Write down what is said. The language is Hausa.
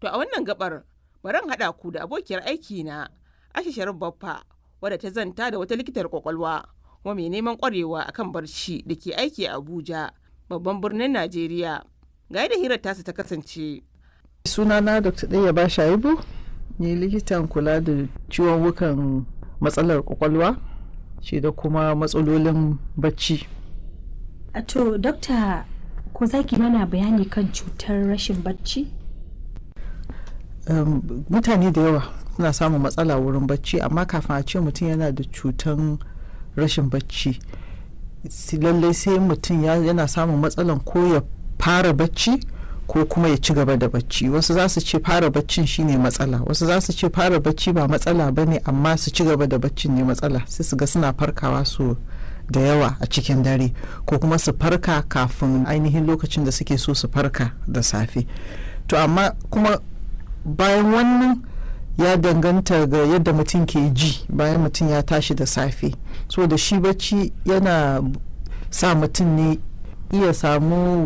To a wannan gabar bari in haɗa ku da abokiyar aiki na Aisha Sharif Baffa wadda ta zanta da wata likitar kwakwalwa kuma mai neman kwarewa akan barci da ke aiki a Abuja babban birnin Najeriya. Ga yadda hirar tasu ta kasance. sunana dr ɗaya ba shaibu ni likitan kula da ciwon wukan matsalar kwakwalwa shi da kuma matsalolin bacci A To, dokta ko za ki mana bayani kan cutar rashin bacci? um, mutane da yawa suna samun matsala wurin bacci amma kafin a ce mutum yana da cutan rashin bacci si- lallai sai mutum ya- yana samun matsalan ko ya fara bacci ko kuma ya ci gaba da bacci wasu za su ce fara baccin shine matsala wasu za su ce fara bacci ba matsala ba ne amma su ci gaba da baccin ne matsala sai su ga suna farkawa su da yawa a cikin dare ko kuma su farka kafin ainihin lokacin da suke so su farka da safe to amma kuma bayan wannan ya danganta ga yadda mutum ke ji bayan mutum ya tashi da safe so da shi bacci yana sa mutum ne iya samu